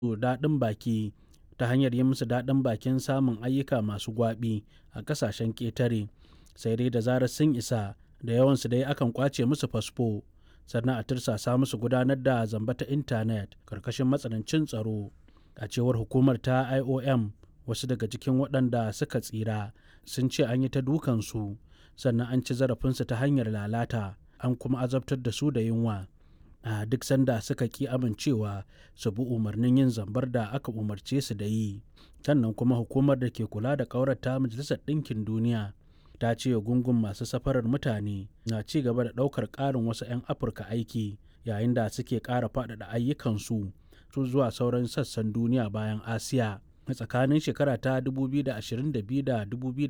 daɗin baki ta hanyar yi musu daɗin bakin samun ayyuka masu gwaɓi a ƙasashen ƙetare sai dai da zarar sun isa da yawansu dai akan ƙwace musu fasfo sannan a tirsasa musu gudanar da zamba ta intanet ƙarƙashin matsanancin tsaro a cewar hukumar ta iom wasu daga cikin waɗanda suka tsira sun ce an yi ta dukansu sannan an ci zarafinsu ta hanyar lalata an kuma azabtar da su da yunwa a duk sanda suka ki amincewa su bi umarnin yin zambar da aka umarce su da yi sannan kuma hukumar da ke kula da ƙaurata majalisar ɗinkin duniya ta ce gungun masu safarar mutane na ci gaba da ɗaukar ƙarin wasu 'yan afirka aiki yayin da suke ƙara faɗaɗa ayyukansu su zuwa sauran sassan duniya bayan asiya a tsakanin shekara ta 2022 da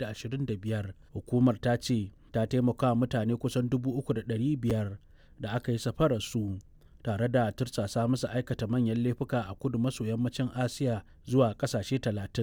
2025 hukumar ta ce ta taimaka mutane kusan 3,500 da aka yi safararsu tare da tursasa musu aikata manyan laifuka a kudu maso yammacin asiya zuwa kasashe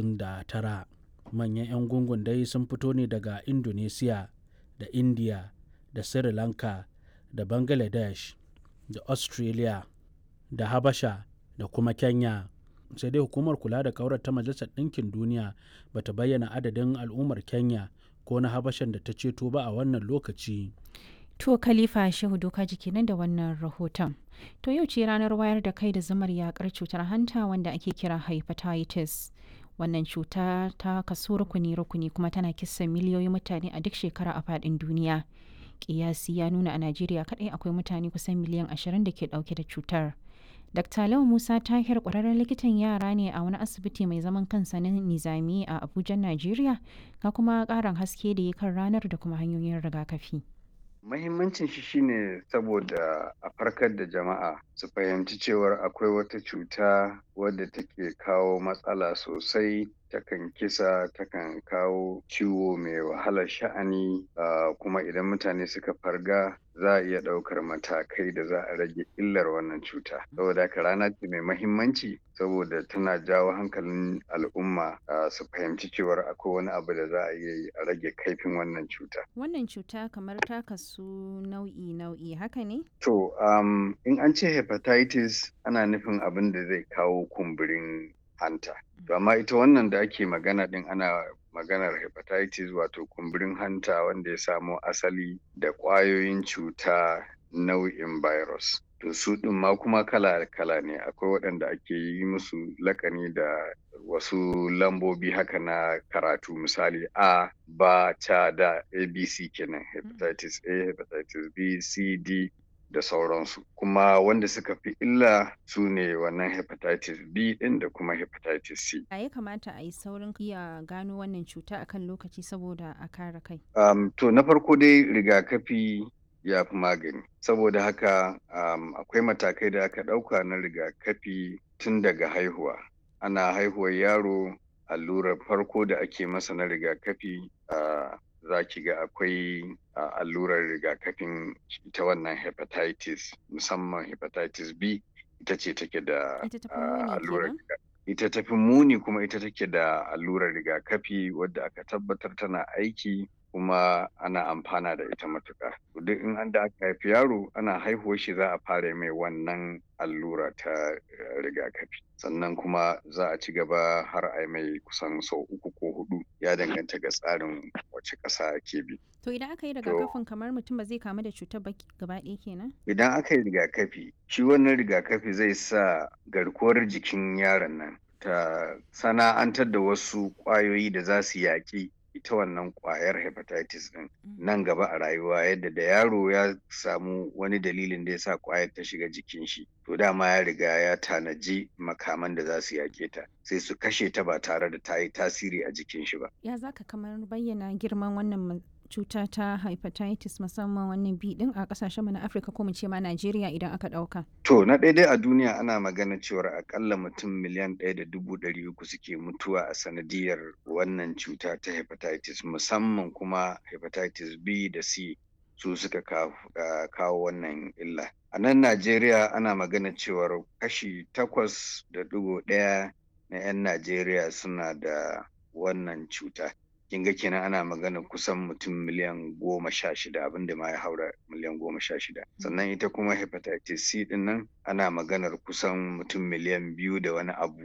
39 manyan 'yan gungun dai sun fito ne daga indonesia da india da sri lanka da bangladesh da australia da habasha da kuma kenya sai dai hukumar kula da kaurar ta majalisar ɗinkin duniya ba ta bayyana adadin al'ummar kenya ko na habashan da ta ceto ba a wannan lokaci To Khalifa Shehu Doka jiki nan da wannan rahoton. To yau ce ranar wayar da kai da zamar yakar cutar hanta wanda ake kira hepatitis. Wannan cuta ta kaso rukuni-rukuni kuma tana kisa miliyoyin mutane a duk shekara a faɗin duniya. Kiyasi ya nuna a Najeriya kaɗai akwai mutane kusan miliyan ashirin da ke ɗauke da cutar. Dr. Lau Musa Tahir ƙwararren likitan yara ne a wani asibiti mai zaman kansa na Nizami a Abuja, Najeriya, ga kuma ƙarin haske da ya kan ranar da kuma hanyoyin rigakafi. Mahimmancin shi shine saboda a farkar da jama'a su fahimci cewar akwai wata cuta wadda take kawo matsala sosai takan kisa takan kawo ciwo mai wahalar sha'ani uh, kuma idan mutane suka farga za a iya ɗaukar matakai da za a rage illar wannan cuta saboda haka rana ce mai mahimmanci saboda tana jawo hankalin al'umma uh, su fahimci cewar akwai wani abu da za a iya yi a rage kaifin wannan cuta wannan cuta kamar ta kasu nau'i nau'i haka ne to um, in an ce hepatitis ana nufin abin da zai kawo kumburin hanta. To amma ita wannan da ake magana din ana maganar hepatitis wato kumburin hanta wanda ya samo asali da ƙwayoyin cuta nau'in virus. To su ɗin ma kuma kala-kala ne akwai waɗanda ake yi musu lakani da wasu lambobi haka na karatu misali A, ba, ta da ABC kenan hepatitis A, hepatitis B, C, D da sauransu kuma wanda suka fi illa su ne wannan hepatitis b din da kuma hepatitis c a ya kamata a yi saurin iya gano wannan cuta akan lokaci saboda a kare kai um, to na farko dai rigakafi ya fi magani saboda haka um, akwai matakai da aka ɗauka na rigakafi tun daga haihuwa ana haihuwar yaro allurar farko da ake masa na rigakafi uh, za ki ga akwai uh, allurar rigakafin ita wannan hepatitis musamman hepatitis b ita ce take da uh, allurar ita tafi muni kuma ita take da allurar rigakafi wadda aka tabbatar tana aiki kuma ana amfana da ita matuƙa. duk in an da aka haifi yaro ana haihuwar shi za a fara mai wannan allura ta rigakafi sannan kuma za a ci gaba har a mai kusan sau uku ko hudu ya danganta ga tsarin wace ƙasa ake bi. To idan aka yi rigakafin kamar mutum ba zai kamu da cutar ba gaba ɗaya kenan? Idan aka yi rigakafi shi wannan rigakafi zai sa garkuwar jikin yaron nan ta sana'antar da wasu ƙwayoyi da za su yaƙi ita wannan kwayar hepatitis din nan gaba a rayuwa yadda da yaro ya samu wani dalilin da ya sa kwayar ta shiga jikin shi to dama ya riga ya tanaji makaman da za su yake ta sai su kashe ta ba tare da ta yi tasiri a jikin shi ba ya zaka kamar bayyana girman wannan cuta ta hepatitis musamman wannan bi din a kasashen mu na Afirka ko mu ce ma Najeriya idan aka dauka. To na daidai a duniya ana magana cewar akalla mutum miliyan ɗaya da dubu ɗari uku suke mutuwa a sanadiyar wannan cuta ta hepatitis musamman kuma hepatitis B da C su suka kawo wannan illa. A nan Najeriya ana magana cewar kashi takwas da ɗigo ɗaya na 'yan Najeriya suna da wannan cuta. kin ga kenan ana magana kusan mutum miliyan goma sha shida abinda ma ya haura miliyan goma sha shida sannan ita kuma hepatitis c din nan ana maganar kusan mutum miliyan biyu da wani abu